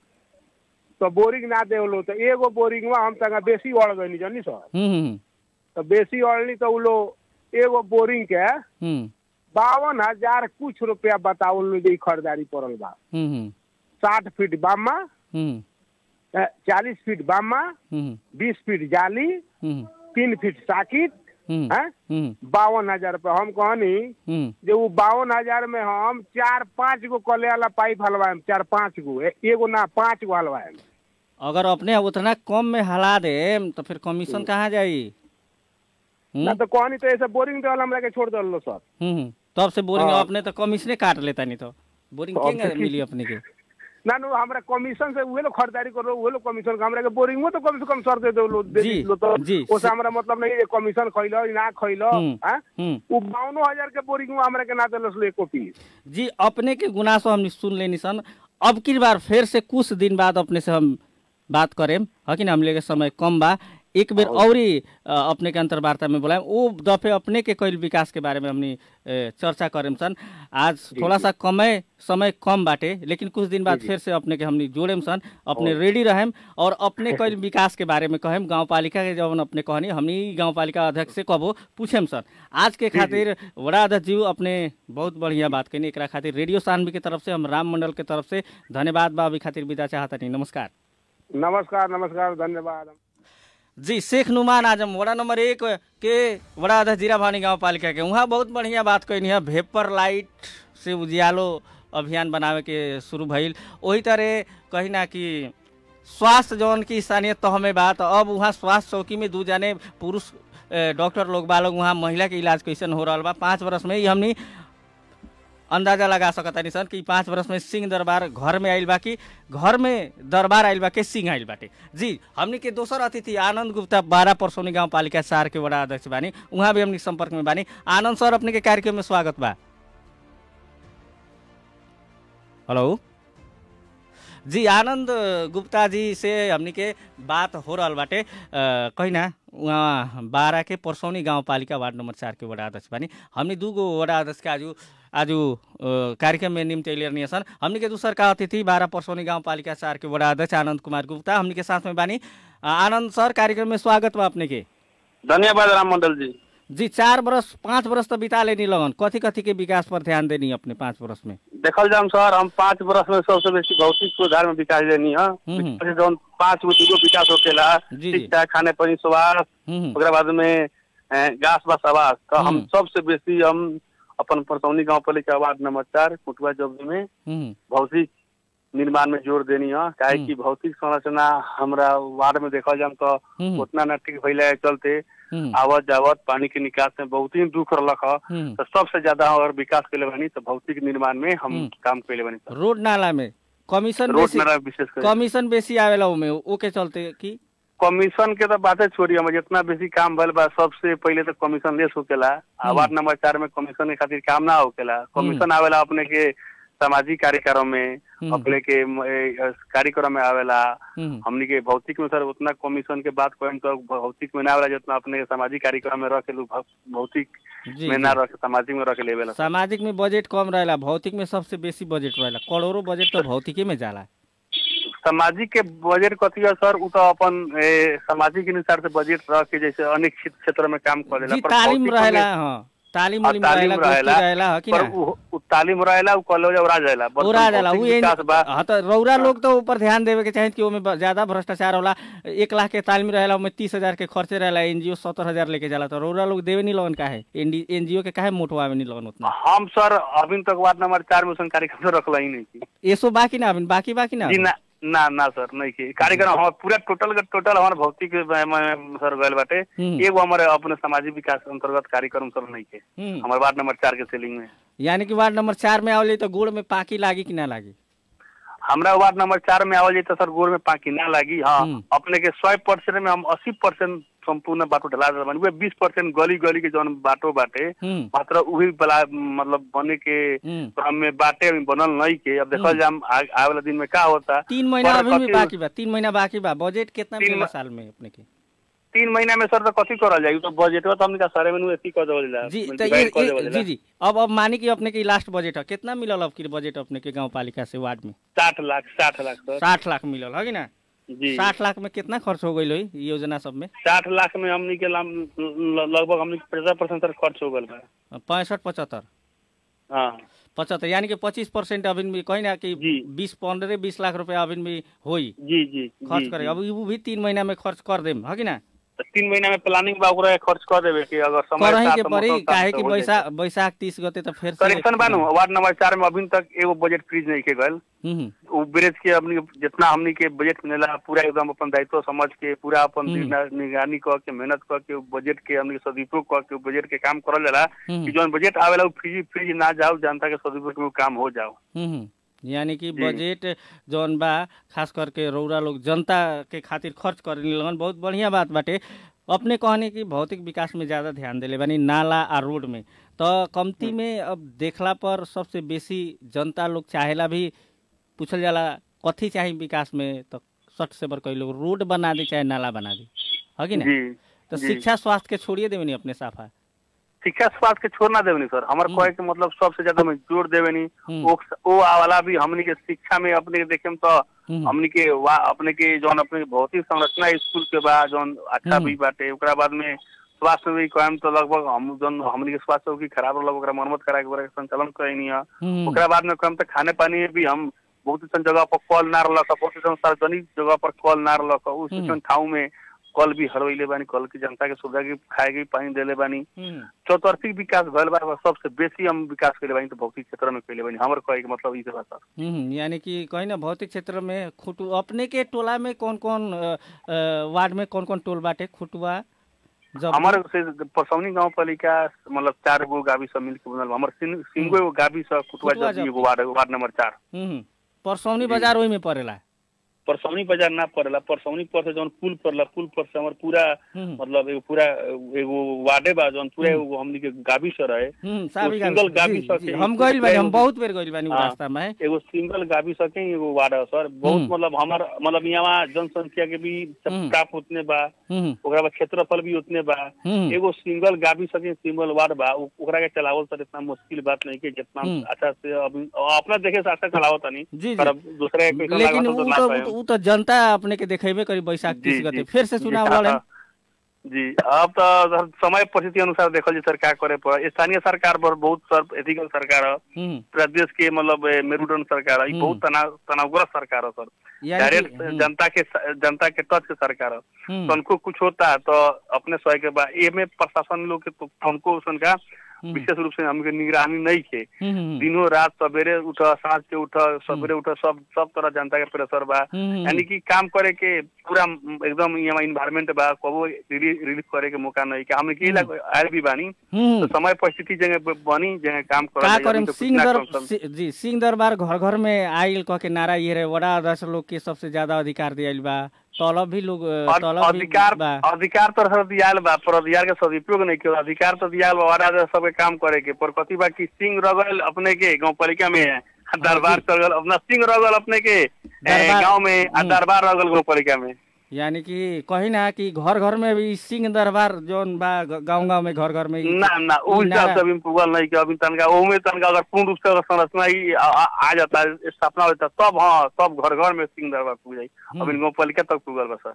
Speaker 3: तो बोरिंग ना देवलो तो एगो बोरिंग में हम तंगा बेसी अड़ गई जानी सर
Speaker 2: हम्म हम्म
Speaker 3: तो बेसी अड़नी तो उ लोग एगो बोरिंग के
Speaker 2: हम्म
Speaker 3: बावन हजार कुछ रुपया बतावल लोग ई खरीदारी पड़ल बा
Speaker 2: हम्म हम्म
Speaker 3: साठ फीट बामा
Speaker 2: हम्म
Speaker 3: चालीस फीट बामा
Speaker 2: हम्म
Speaker 3: बीस फीट जाली
Speaker 2: हम्म
Speaker 3: तीन फीट साकिट
Speaker 2: हम्म
Speaker 3: हैं
Speaker 2: हम्म
Speaker 3: बावन हजार रुपया हम कहनी
Speaker 2: हम्म
Speaker 3: जो वो बावन हजार में हम चार पाँच गो कले वाला पाइप हलवाएम चार पाँच गो ए- एगो ना पाँच गो हलवाएम
Speaker 2: अगर अपने उतना कम में हला दे तो फिर कमीशन कहाँ जाई
Speaker 3: ना तो कहनी तो ऐसे बोरिंग देवल हमरा के छोड़ दल सर
Speaker 2: हम्म हम्म। तब से बोरिंग
Speaker 3: हाँ।
Speaker 2: अपने तो कमीशने काट लेता नहीं तो बोरिंग
Speaker 3: तो अब
Speaker 2: केंगे
Speaker 3: तो की-
Speaker 2: मिली अपने के
Speaker 3: ना नो हमरा कमीशन से उहे लोग खरीदारी करो उहे लोग कमीशन हमरा के बोरिंग में तो कम से कम सर दे दो लो दे
Speaker 2: जी,
Speaker 3: लो तो
Speaker 2: जी।
Speaker 3: ओसे हमरा मतलब नहीं है कमीशन खइलो ना खइलो
Speaker 2: हम्म,
Speaker 3: हैं
Speaker 2: हम्म
Speaker 3: वो बावनो हजार के बोरिंग में हमरा के ना देलस लो एको पीस
Speaker 2: जी अपने के गुनासो हमने सुन लेनी सन अब की बार फिर से कुछ दिन बाद अपने से हम बात करेम है कि ना हमले के समय कम बा एक बेर औरी अ, अपने के अंतर्वार्ता में बोलाएम वो दफे अपने के कैल विकास के बारे में हमनी अ, चर्चा करेम सन आज थोड़ा सा कमे समय कम बाटे लेकिन कुछ दिन बाद फिर से अपने के हमनी जोड़ेम सन अपने रेडी रहेम और अपने कैल विकास के बारे में कहेम गाँव पालिका के जब अपने कहनी हमनी गाँव पालिका अध्यक्ष से कबो पूछेम सन आज के खातिर वड़ा अध्यक्ष जी अपने बहुत बढ़िया बात कनी एकरा खातिर रेडियो सानवी के तरफ से हम राम मंडल के तरफ से धन्यवाद बा अभी खातिर विदा चाहता नमस्कार
Speaker 3: नमस्कार नमस्कार धन्यवाद
Speaker 2: जी शेख नुमान आजम वड़ा नंबर एक के वड़ा अध्यक्ष जीरा भानी गाँव पालिका के वहाँ बहुत बढ़िया बात कहनी है भेपर लाइट से उजियालो अभियान बनावे के शुरू भइल वही तरह कही ना कि स्वास्थ्य जौन की स्थानीय तह में बात अब वहाँ स्वास्थ्य चौकी में दू जाने पुरुष ए, डॉक्टर लोग बा लोग वहाँ महिला के इलाज कैसन हो रहा बा पाँच वर्ष में ही हमनी अंदाजा लगा सकता नहीं सन कि पाँच वर्ष में सिंह दरबार घर में आइल बा कि घर में दरबार आइल बा के सिंह आइल बाटे जी हमनी के दोसर अतिथि आनंद गुप्ता बारह परसौनी गांव पालिका चार के बड़ा अध्यक्ष बानी उहाँ भी हमनी संपर्क में बानी आनंद सर अपने के कार्यक्रम में स्वागत बा हेलो जी आनंद गुप्ता जी से हमनी के बात हो रहल बाटे अ, कही ना उहाँ बारह के परसौनी गाउँपालिका वार्ड नंबर चार के वडा अध्यक्ष बानी हमनी दूगो वडा अध्यक्ष के आजु आज कार्यक्रम में निम्ति लिएर सन हमनी के दूसर का अतिथि बारह परसौनी गाउँपालिका चार के वडा अध्यक्ष आनंद कुमार गुप्ता हमनी के साथ में बानी अ, आनंद सर कार्यक्रम में स्वागत बा अपने के
Speaker 4: धन्यवाद राम मंडल जी
Speaker 2: जी चार बरस पाँच बरस तो बिता लेनी लगन कथी कथी के विकास पर ध्यान देनी अपने पाँच बरस में
Speaker 4: देखल जाम सर हम पाँच वर्ष में सबसे बेसी भौतिक सुधार में विकास देनी है
Speaker 2: हम्म।
Speaker 4: विकास जौन पाँच गो दूगो विकास होकेला
Speaker 2: जी, जी।
Speaker 4: शिक्षा खाने पानी स्वास्थ्य
Speaker 2: हम्म,
Speaker 4: ओकरा बाद में अ, घास बस आवास तो हम
Speaker 2: हम्म।
Speaker 4: सबसे बेसी हम अपन परसौनी गांव पालिका वार्ड नंबर चार कुटुआ जबरी में
Speaker 2: हम्म,
Speaker 4: भौतिक निर्माण में जोर देनी है काहे कि भौतिक संरचना हमरा वार्ड में देखल जाम तो
Speaker 2: हम्म,
Speaker 4: उतना न ठीक भइला के चलते
Speaker 2: हम्म,
Speaker 4: आवत जावत पानी के निकास में बहुत ही दुख रहलक ह
Speaker 2: हम्म।
Speaker 4: तो सबसे ज्यादा अगर विकास कैले बानी तो भौतिक निर्माण में हम
Speaker 2: हम्म।
Speaker 4: काम कैले बानी सर
Speaker 2: रोड नाला में कमीशन
Speaker 4: रोड
Speaker 2: बेसी
Speaker 4: नाला विशेष कर
Speaker 2: कमीशन बेसी आवेला उमे ओके चलते कि
Speaker 4: कमीशन के तो बातें छोड़ी हम जितना बेसी काम भइल बा सबसे पहले तो कमीशन लेस होकेला आ वार्ड नंबर चार में कमीशन के खातिर काम ना होकेला कमीशन आवेला अपने के सामाजिक कार्यक्रम में
Speaker 2: हम्म।
Speaker 4: अपने के म, ए, कार्यक्रम में आवेला
Speaker 2: हम्म,
Speaker 4: हमनी के भौतिक में सर उतना कमीशन के बात करें तो भौतिक में ना आवेला जितना अपने के सामाजिक कार्यक्रम में रखे लोग भौतिक
Speaker 2: जी,
Speaker 4: में ना
Speaker 2: जी।
Speaker 4: रखे सामाजिक में रखे लेवेला
Speaker 2: सामाजिक में बजट कम रहेला भौतिक में सबसे बेसी बजट रहेला करोड़ों बजट तो भौतिके में जाला
Speaker 4: सामाजिक के बजट कथी है सर उ तो अपन ए, सामाजिक अनुसार से बजट रख के जैसे अनेक क्षेत्र क्षेत्र में काम करेला
Speaker 2: जी
Speaker 4: पर
Speaker 2: तालीम
Speaker 4: भौतिक में-
Speaker 2: रहेला हाँ तालीम
Speaker 4: हाँ,
Speaker 2: उलीम
Speaker 4: तालीम
Speaker 2: रहेला गोष्ठी
Speaker 4: रहेला,
Speaker 2: रहेला ह कि
Speaker 4: पर
Speaker 2: ना
Speaker 4: उ उ तालीम रहेला उ कॉलेज उड़ा जाएला बस
Speaker 2: पूरा जाला
Speaker 4: भौतिक
Speaker 2: उ एन-
Speaker 4: विकास बा
Speaker 2: हाँ तो रौरा लोग तो ऊपर ध्यान देवे के चाहिए कि ओमे ब- ज्यादा भ्रष्टाचार होला एक लाख के तालीम रहेला ओमे तीस हजार के खर्चे रहेला एनजीओ सत्तर हजार लेके जाला तो रौरा लोग देवे नहीं लगन काहे एनजीओ के काहे मोटवावे नहीं लगन उतना
Speaker 4: हम सर अभी तक वार्ड नंबर चार में उसन कार्यक्रम तो रखल ही नहीं थी
Speaker 2: एसो बाकी ना अभी बाकी बाकी ना
Speaker 4: जी ना ना ना सर नहीं की कार्यक्रम हमार पूरा टोटल का टोटल हमारे भौतिक में- में सर गए बाटे
Speaker 2: हम्म।
Speaker 4: एगो हमारे अपने सामाजिक विकास अंतर्गत कार्यक्रम सर नहीं के
Speaker 2: हम्म।
Speaker 4: हमारे वार्ड नंबर चार के सीलिंग में
Speaker 2: यानी कि वार्ड नंबर चार में आवली तो गोड़ में पाकी लागी कि ना लागी
Speaker 4: हमरा वार्ड नंबर चार में आवल जाए तो सर गोर में पाकी ना लागी हाँ
Speaker 2: हम्म।
Speaker 4: अपने के सौ परसेंट में हम अस्सी परसेंट संपूर्ण बाटो ढला देल बानी बीस परसेंट गली गली के जौन बाटो बाटे
Speaker 2: हम्म
Speaker 4: मात्र उही बला मतलब बने के
Speaker 2: हम्म।
Speaker 4: क्रम में बाटे अभी बनल नहीं के अब देखल जाम आ- आवे वाला दिन में का होता
Speaker 2: तीन महीना
Speaker 4: पर
Speaker 2: अभी भी
Speaker 4: कथी-
Speaker 2: बाकी बा तीन महीना बाकी बा बजट कितना
Speaker 4: तीन
Speaker 2: मिलेला
Speaker 4: म-
Speaker 2: साल में अपने के
Speaker 4: तीन महीना में सर तो कथी करल जाई उ तो बजट तो हमने का सारे में एथी कर देवल जाला
Speaker 2: जी तो
Speaker 4: divide
Speaker 2: ये,
Speaker 4: कर
Speaker 2: ये
Speaker 4: देवल
Speaker 2: जी
Speaker 4: जाला।
Speaker 2: जी अब अब मानी कि अपने के लास्ट बजट है कितना मिलल अब की बजट अपने के गांव पालिका से वार्ड में
Speaker 4: साठ लाख साठ लाख सर
Speaker 2: साठ लाख मिलल है कि ना
Speaker 4: जी
Speaker 2: साठ लाख में कितना खर्च हो गई ई योजना सब में
Speaker 4: साठ लाख में हमनी के लाम- ल- लगभग हमनी पचास परसेंट सर खर्च हो गल बा
Speaker 2: पैंसठ पचहत्तर
Speaker 4: हाँ
Speaker 2: पचहत्तर यानी कि पच्चीस परसेंट अभी भी कहीं ना कि
Speaker 4: जी।
Speaker 2: बीस पंद्रह बीस लाख रुपया अभी भी होई
Speaker 4: जी जी
Speaker 2: खर्च
Speaker 4: जी,
Speaker 2: करे
Speaker 4: जी।
Speaker 2: अब वो भी तीन महीना में खर्च कर देम है कि ना
Speaker 4: तो तीन महीना में प्लानिंग बा ओकरा खर्च कर देवे कि अगर समय
Speaker 2: करही
Speaker 4: साथ
Speaker 2: के
Speaker 4: तो
Speaker 2: पड़ी
Speaker 4: मौसम साथ
Speaker 2: काहे
Speaker 4: तो
Speaker 2: कि
Speaker 4: हो जाए।
Speaker 2: बैसाख बैसाख तीस गते तो फिर से
Speaker 4: करेक्शन बानू वार्ड नंबर चार में अभी तक एगो बजट फ्रीज नहीं के गल
Speaker 2: हम्म,
Speaker 4: उ ब्रेज के अपनी जितना हमनी के बजट मिलेला पूरा एकदम अपन दायित्व समझ के पूरा अपन
Speaker 2: हम्म।
Speaker 4: निगरा- निगरानी क के मेहनत क के उ बजट के हमनी के सदुपयोग क के उ बजट के काम करल जाला
Speaker 2: हम्म।
Speaker 4: कि जौन बजट आवेला उ फ्रीज फ्रीज ना जाओ जनता के सदुपयोग में उ काम हो जाओ
Speaker 2: हम्म, यानी कि
Speaker 4: जी।
Speaker 2: बजट जौन बा खास करके रौरा लोग जनता के खातिर खर्च करे लगन बहुत बढ़िया बात बाटे अपने कहने कि भौतिक विकास में ज्यादा ध्यान देले बानी नाला आ रोड में तो कमती में अब देखला पर सबसे बेसी जनता लोग चाहेला भी पूछल जाला कथी चाही विकास में तो सट से बर कई लोग रोड बना दे चाहे नाला बना दे है कि ना
Speaker 4: जी
Speaker 2: तो
Speaker 4: जी।
Speaker 2: शिक्षा स्वास्थ्य के छोड़िए देवे अपने साफा
Speaker 4: शिक्षा स्वास्थ्य के छोड़ना देवनी सर हमारे
Speaker 2: हम्म।
Speaker 4: कहे के मतलब सबसे ज्यादा में जोर देवनी
Speaker 2: हम्म।
Speaker 4: ओ ओ वाला भी हमनी के शिक्षा में अपने के देखे में तो
Speaker 2: हम्म।
Speaker 4: हमनी के वा अपने के जौन अपने के भौतिक संरचना स्कूल के बा जौन अच्छा
Speaker 2: हम्म।
Speaker 4: भी बाटे ओकरा बाद में स्वास्थ्य में भी कहम तो लगभग हम जौन हमनी के स्वास्थ्य की खराब रहल ओकरा मरम्मत करा के ओकरा के संचालन करनी है
Speaker 2: हम्म।
Speaker 4: ओकरा बाद में कहम तो खाने पानी में भी हम बहुत सन जगह पर कल ना रहल बहुत सन सार्वजनिक जगह पर कल ना रहल उस
Speaker 2: हम्म।
Speaker 4: सन ठाव में कल भी हरवैले बानी कल की जनता के सुविधा की खाए के भी पानी देले बानी
Speaker 2: हम्म।
Speaker 4: चौतरफी विकास भइल बा सबसे बेसी हम विकास कैले बानी तो भौतिक क्षेत्र में कैले बानी हमर कहे के मतलब ई से बा सर
Speaker 2: हम्म, यानी कि कहीं ना भौतिक क्षेत्र में खुटू अपने के टोला में कौन कौन अ, अ, वार्ड में कौन कौन टोल बाटे खुटुआ जब
Speaker 4: हमर से परसौनी गांव पालिका मतलब चार गो गावी सब मिल के बनल बा। हमर सिन- सिंगो एगो गावी सब कुटुआ
Speaker 2: कुटुआ
Speaker 4: जब
Speaker 2: जब।
Speaker 4: एगो वार्ड वार्ड नंबर चार
Speaker 2: हम्म, परसौनी बाजार ओही में पड़ेला
Speaker 4: परसौनी बाजार ना पड़ेला परसौनी पर से जौन पुल पड़ला पुल पर से हमर पूरा
Speaker 2: हम्म।
Speaker 4: मतलब एगो पूरा एगो वार्डे बा जौन पूरा एगो हमनी के गावी से रहे
Speaker 2: हम्म, साहबी
Speaker 4: सिंगल
Speaker 2: गावी-
Speaker 4: गावी
Speaker 2: जी,
Speaker 4: सके
Speaker 2: जी,
Speaker 4: ही
Speaker 2: हम गइल बानी हम
Speaker 4: एगो-
Speaker 2: बहुत बेर गइल बानी उ
Speaker 4: हाँ।
Speaker 2: रास्ता में
Speaker 4: एगो सिंगल गावी सके एगो वार्ड है सर बहुत
Speaker 2: हम्म।
Speaker 4: मतलब हमार मतलब यहाँ जनसंख्या के भी
Speaker 2: हम्म।
Speaker 4: प्राप्त उतने बा
Speaker 2: हम्म,
Speaker 4: ओकरा बाद क्षेत्रफल भी उतने बा
Speaker 2: हम्म।
Speaker 4: एगो सिंगल गावी सके सिंगल वार्ड बा उ- ओकरा के चलावल सर इतना मुश्किल बात नहीं के जितना
Speaker 2: हम्म।
Speaker 4: अच्छा से अभी अपना देखे से अच्छा चलावत नहीं
Speaker 2: जी, जी।
Speaker 4: पर अब दूसरे के कैसन
Speaker 2: लेकिन
Speaker 4: लागत
Speaker 2: उ
Speaker 4: तो ना
Speaker 2: तो
Speaker 4: पाएम।
Speaker 2: उ तो जनता अपने के देखेबे करी बैसाख
Speaker 4: जी,
Speaker 2: तीस गते
Speaker 4: जी।
Speaker 2: फिर से
Speaker 4: जी,
Speaker 2: चुनाव
Speaker 4: हाँ,
Speaker 2: लड़े
Speaker 4: हाँ। जी अब तो समय परिस्थिति अनुसार देखल जी सरकार करे पर स्थानीय सरकार पर बहुत सर एथिकल सरकार है
Speaker 2: हम्म,
Speaker 4: पूरा देश के मतलब ए, मेरुदंड सरकार है ई
Speaker 2: हम्म।
Speaker 4: बहुत तनाव तनावग्रस्त सरकार है सर
Speaker 2: यानी कि-
Speaker 4: डायरेक्ट
Speaker 2: हम्म,
Speaker 4: जनता के जनता के टच के सरकार है
Speaker 2: हम्म,
Speaker 4: तो उनको कुछ होता है तो अपने स्वयं के बाद ये में प्रशासन लोग के तो उनको उनका
Speaker 2: हम्म,
Speaker 4: विशेष रूप से हमके निगरानी नहीं के
Speaker 2: हम्म, हम्म,
Speaker 4: दिनों रात सवेरे उठ सांझ के उठ सवेरे उठ सब सब तरह जनता के प्रेशर बा
Speaker 2: हम्म,
Speaker 4: यानी कि काम करे के पूरा एकदम यहाँ इन्वायरमेंट बा कबो रिलीफ करे के मौका नहीं के हमने के लाग आयल भी बानी
Speaker 2: हम्म।
Speaker 4: तो समय परिस्थिति जगह बनी जगह काम
Speaker 2: का
Speaker 4: करल
Speaker 2: करेम
Speaker 4: तो कुछ
Speaker 2: सिंह
Speaker 4: ना
Speaker 2: दर
Speaker 4: कम सम-
Speaker 2: सि- जी सिंह दरबार घर घर में आइल कह के नारा ये रहे वड़ा अध्यक्ष लोग के सबसे ज्यादा अधिकार दियाइल बा तलब भी लोग अ,
Speaker 4: और
Speaker 2: तलब भी
Speaker 4: अधिकार
Speaker 2: बा
Speaker 4: अधिकार तो सर दियाल बा पर अधिकार के सदुपयोग नहीं के अधिकार तो दियाल बा वारा सबके काम करे के पर कथी बा कि सिंह रगल अपने के गांव पालिका में है दरबार चल गल अपना सिंह रगल अपने के
Speaker 2: दरबार-
Speaker 4: गांव में आ
Speaker 2: हम्म।
Speaker 4: दरबार रगल गांव पालिका में
Speaker 2: यानी कि कही ना कि घर घर में भी सिंह दरबार जोन बा गांव गांव में घर घर में ई-
Speaker 4: ना ना उ
Speaker 2: ई
Speaker 4: हिसाब
Speaker 2: नारा-
Speaker 4: से अभी पुगल नहीं के अभी तनका ओमे तनका अगर पूर्ण रूप से अगर संरचना ही आ, आ, आ जाता है स्थापना होता है तब हाँ तब घर घर में सिंह दरबार पुग जाई अभी गांव पालिका तक पुगल बा सर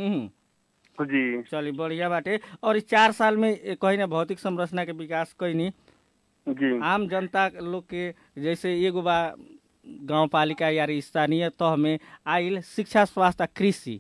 Speaker 2: हम्म
Speaker 4: जी
Speaker 2: चली बढ़िया बाटे और इस चार साल में ए, कही ना भौतिक संरचना के विकास कईनी
Speaker 4: जी
Speaker 2: आम जनता लोग के जैसे एगो बा गांव पालिका या स्थानीय तह में आइल शिक्षा स्वास्थ्य आ कृषि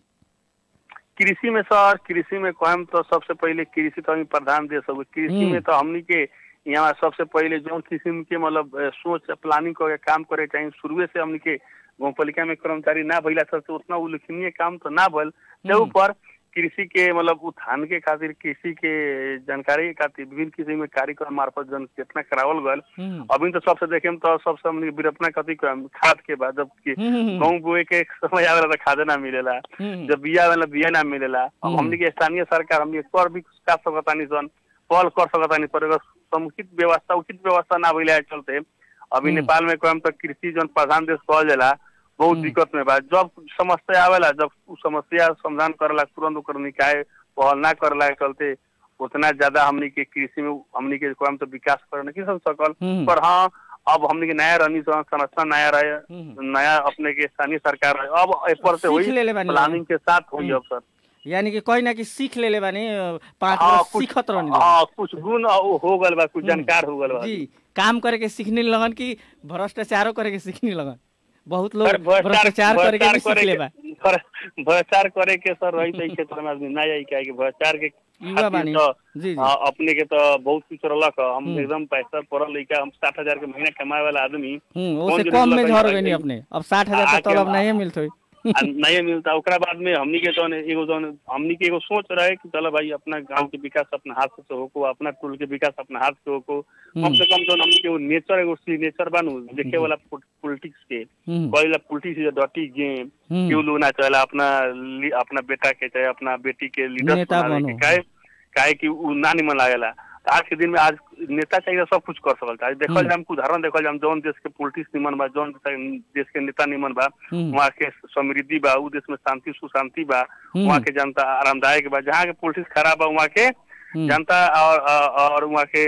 Speaker 4: कृषि में सर कृषि में कहम तो सबसे पहले कृषि तो हम प्रधान देश हो कृषि
Speaker 2: हम्म।
Speaker 4: में तो हमनी के यहाँ सबसे पहले जो किस्म के मतलब अ, सोच प्लानिंग करके काम करे चाहिए शुरुए से हमनी के गाँव पालिका में कर्मचारी ना भइला सर तो उतना उल्लेखनीय काम तो ना भल
Speaker 2: हम्म।
Speaker 4: जब ऊपर कृषि के मतलब उत्थान के खातिर कृषि के जानकारी के खातिर विभिन्न किस्म में कार्यक्रम मार्फत जन कितना करावल गल
Speaker 2: हम्म,
Speaker 4: अभी तो सबसे देखे में तो सबसे हमनी के बिरपना कथी कहम, खाद के बाद जब कि
Speaker 2: हम्म,
Speaker 4: गाँव बोए के समय आवेला तो खादे ना मिलेला
Speaker 2: हम्म,
Speaker 4: जब बिया वाला बिया ना मिलेला अब
Speaker 2: हम्म।
Speaker 4: हमनी के स्थानीय सरकार हमनी के कर भी कर सकतानी सन पहल कर सकतानी पर अगर समुचित व्यवस्था उचित व्यवस्था ना भइला के चलते अभी
Speaker 2: हम्म।
Speaker 4: नेपाल में कहम तो कृषि जन प्रधान देश कहल जाला बहुत
Speaker 2: हम्म।
Speaker 4: दिक्कत में बा जब समस्या आवेला जब उ समस्या समाधान करेला तुरंत ओकर निकाय पहल ना करेला के चलते उतना ज्यादा हमनी के कृषि में हमनी के कहम तो विकास करे नहीं सब सकल
Speaker 2: हम्म।
Speaker 4: पर हाँ अब हमनी के नया रनी संरचना नया रहे
Speaker 2: हम्म।
Speaker 4: नया अपने के स्थानीय सरकार रहे अब ए पर से
Speaker 2: सीख
Speaker 4: हुई
Speaker 2: लेले बानी।
Speaker 4: प्लानिंग के साथ हुई अब सर
Speaker 2: यानी कि कोई ना कि सीख लेले बानी अ, पाँच
Speaker 4: हाँ,
Speaker 2: वर्ष
Speaker 4: कुछ-
Speaker 2: सीखत रहनी लोग।
Speaker 4: हाँ कुछ गुण हो हो गल बा कुछ
Speaker 2: हम्म।
Speaker 4: जानकार हो गल बा
Speaker 2: जी काम करे के सीखने लगन कि भ्रष्टाचारो करे के सीखने लगन बहुत लोग
Speaker 4: सर,
Speaker 2: भ्रष्टाचार करे के भी सीख
Speaker 4: करे
Speaker 2: लेबा
Speaker 4: के- भ्र- भ्रष्टाचार करे के सर रही तई क्षेत्र में आदमी ना जाई काहे कि भ्रष्टाचार के
Speaker 2: युवा
Speaker 4: खातिर
Speaker 2: बानी
Speaker 4: तो,
Speaker 2: जी जी
Speaker 4: हाँ, अपने के तो बहुत कुछ रहलक ह। हम
Speaker 2: हम्म।
Speaker 4: एकदम पैसा पढ़ल लइका हम साठ हजार के महीना कमाए वाला आदमी
Speaker 2: हम्म
Speaker 4: कौन
Speaker 2: ओसे
Speaker 4: जरूरी
Speaker 2: कम में
Speaker 4: लगे
Speaker 2: झर
Speaker 4: भाई?
Speaker 2: गई अपने अब साठ हजार
Speaker 4: आके
Speaker 2: तक तलब
Speaker 4: हम-
Speaker 2: नहीं मिलत होई
Speaker 4: आ नहीं मिलता ओकरा बाद में हमनी के जौन एगो जौन हमनी के एगो सोच रहे कि चलो भाई अपना गांव के विकास अपना हाथ से होको अपना टोल के विकास अपना हाथ से होको कम से कम जौन हमनी के वो नेचर एगो नेचर बानू देखे वाला पॉलिटिक्स के
Speaker 2: हम्म,
Speaker 4: कहेला politics is a dirty game
Speaker 2: hmm,
Speaker 4: क्यों लोग ना चाहेला अपना ली- अपना बेटा के चाहे अपना बेटी के लीडर
Speaker 2: नेता
Speaker 4: बनावे
Speaker 2: बनो।
Speaker 4: के काहे काहे कि उ ना निमन लागेला तो आज के दिन में आज नेता चाहिए सब कुछ कर सकल आज देखल
Speaker 2: हम्म।
Speaker 4: जाए उदाहरण देखल जाए जौन देश के पॉलिटिक्स निमन बा जौन देश के नेता निमन बा
Speaker 2: हम्म,
Speaker 4: वहाँ के समृद्धि बा उ देश में शांति सुशांति बा
Speaker 2: हम्म,
Speaker 4: वहाँ के जनता आरामदायक बा जहाँ के पॉलिटिक्स खराब बा वहाँ के
Speaker 2: हम्म,
Speaker 4: जनता और और वहाँ के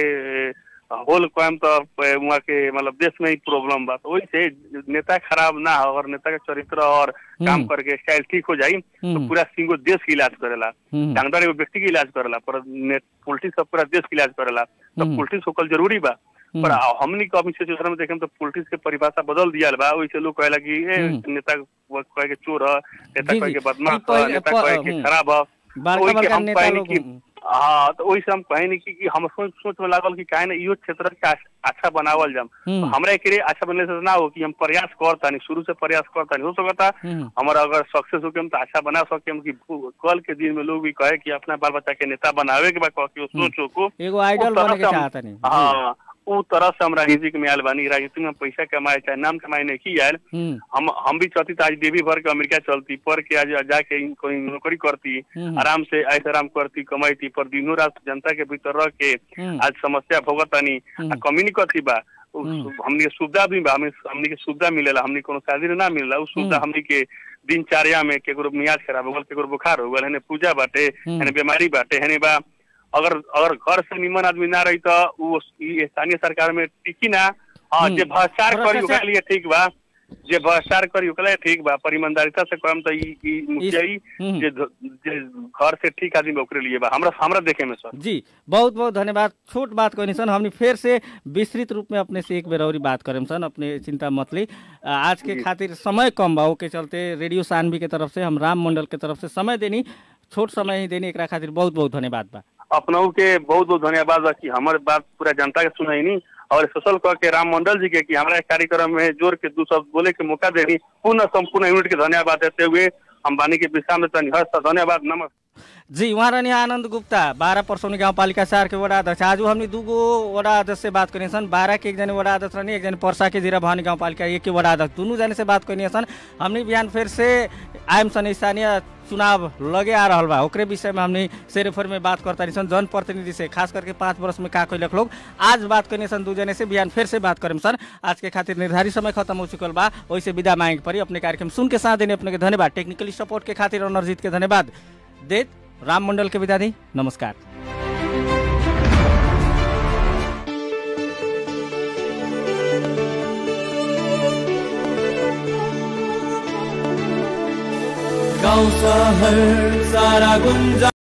Speaker 4: होल क्वाम तो वहाँ के मतलब देश में ही प्रॉब्लम बा तो वही से नेता खराब ना हो और नेता के चरित्र और काम
Speaker 2: हम्म।
Speaker 4: करके स्टाइल ठीक हो जाई तो
Speaker 2: हम्म,
Speaker 4: पूरा सिंगो देश के इलाज करेला
Speaker 2: हम्म,
Speaker 4: डॉक्टर एगो व्यक्ति के इलाज करेला पर पॉलिटिक्स सब पूरा देश के इलाज करेला तो
Speaker 2: हम्म।
Speaker 4: पॉलिटिक्स होकल जरूरी बा
Speaker 2: हम्म,
Speaker 4: पर हमनी के अभी सिचुएशन में देखें तो पॉलिटिक्स के परिभाषा बदल दिया बा वैसे लोग कहेला कि ए
Speaker 2: हम्म।
Speaker 4: नेता वो कहे के चोर है नेता
Speaker 2: जी,
Speaker 4: कहे
Speaker 2: जी।
Speaker 4: के बदमाश
Speaker 2: ई पहले-
Speaker 4: है नेता
Speaker 2: प-
Speaker 4: कहे के
Speaker 2: हम्म।
Speaker 4: खराब है
Speaker 2: बड़का
Speaker 4: ओही के
Speaker 2: बड़का
Speaker 4: हम
Speaker 2: नेता
Speaker 4: कहनी
Speaker 2: लोग
Speaker 4: कि हाँ तो वही से हम कहे नहीं कि, कि हम सोच सोच में लागल कि काहे ना इहो क्षेत्र के आछ- अच्छा बनावल जाम
Speaker 2: हम्म,
Speaker 4: तो हमरा एकरे अच्छा बनले से ना हो कि हम प्रयास करतानी शुरू से प्रयास करतानी हो सकता
Speaker 2: हम्म,
Speaker 4: हमारा अगर सक्सेस हो के हम तो अच्छा बना सके हम कि भू- कल के दिन में लोग भी कहे कि अपना बाल बच्चा के नेता बनावे के बा कह के वो सोचो को
Speaker 2: एगो आइडल
Speaker 4: उस तरह
Speaker 2: बने के
Speaker 4: से हम-
Speaker 2: चाहता नहीं
Speaker 4: हाँ उ तरह से हम राजनीति में आयल बानी राजनीति में पैसा कमाए चाहे नाम कमाए नहीं की आयल
Speaker 2: हम्म,
Speaker 4: हम हम भी चाहती तो आज देवी भर के अमेरिका चलती पर के आज जाके इन- कोई नौकरी करती
Speaker 2: हम्म,
Speaker 4: आराम से ऐसे आराम करती कमाईती पर दिनों रात जनता के भीतर रह के
Speaker 2: हम्म,
Speaker 4: आज समस्या भोगतानी
Speaker 2: हम्म।
Speaker 4: आ कमी नहीं करती बा उ-
Speaker 2: हम्म।
Speaker 4: हमनी के सुविधा भी बा हमें हमनी के सुविधा मिलेला हमनी कोनो शादी ना मिलेला उ सुविधा
Speaker 2: हम्म।
Speaker 4: हमनी के दिनचर्या में केकरो मियाज खराब हो गल केकरो बुखार हो गल हने पूजा बाटे
Speaker 2: हम्म।
Speaker 4: हने बीमारी बाटे हने बा अगर अगर घर से निमन आदमी ना रही तो उ ई स्थानीय सरकार में टिकी ना हाँ
Speaker 2: हम्म।
Speaker 4: जे भ्रष्टाचार करी
Speaker 2: भ्रष्टाचार-
Speaker 4: ओकरा लिए ठीक बा जे भ्रष्टाचार करी ओकरा लिए ठीक बा पर ईमानदारिता से कहम तो ई ई मुखिया ई
Speaker 2: हम्म।
Speaker 4: जे ध- जे घर से ठीक आदमी बा ओकरे लिए बा हमरा हमरा देखे में सर
Speaker 2: जी बहुत बहुत धन्यवाद छोट बात कहनी सन हमने फिर से विस्तृत रूप में अपने से एक बेर और बात करें सन अपने चिंता मत ली आ, आज के खातिर समय कम बा के चलते रेडियो सानवी के तरफ से हम राम मंडल के तरफ से समय देनी छोट समय ही देनी एकरा खातिर बहुत बहुत धन्यवाद बा
Speaker 4: अपनऊ के बहुत बहुत धन्यवाद बा कि हमारे बात पूरा जनता के सुनैनी और स्पेशल कह के राम मंडल जी के कि हमारा कार्यक्रम में जोर के दू शब्द बोले के मौका देनी पूर्ण संपूर्ण यूनिट के धन्यवाद देते हुए हम बानी के विश्राम में तनी हर्ष धन्यवाद नमस्कार
Speaker 2: जी वहाँ रहनी आनंद गुप्ता बारह परसौनी गाँव पालिका चार के वडा अध्यक्ष आज हमने दूगो वडा अध्यक्ष से बात करनी सन बारह के एक जने वडा अध्यक्ष रहनी एक जने परसा के जीरा भवानी गाँव पालिका एक के वडा अध्यक्ष दोनों जने से बात करनी सन हमने बिहान फिर से आयम सन स्थानीय चुनाव लगे आ रहा बा ओकरे विषय में हमने सेरेफर में बात करता सन जनप्रतिनिधि से खास करके पाँच वर्ष में का कैलक लोग आज बात करनी सन दू जने से बिहान फिर से बात करें सन आज के खातिर निर्धारित समय खत्म हो चुकल बा वैसे विदा मांगे पड़ी अपने कार्यक्रम सुन के साथ देने अपने के धन्यवाद टेक्निकली सपोर्ट के खातिर अनर्जित के धन्यवाद देत राम मंडल के विदा दी नमस्कार
Speaker 5: गाउँ सहर सारा गुन्जा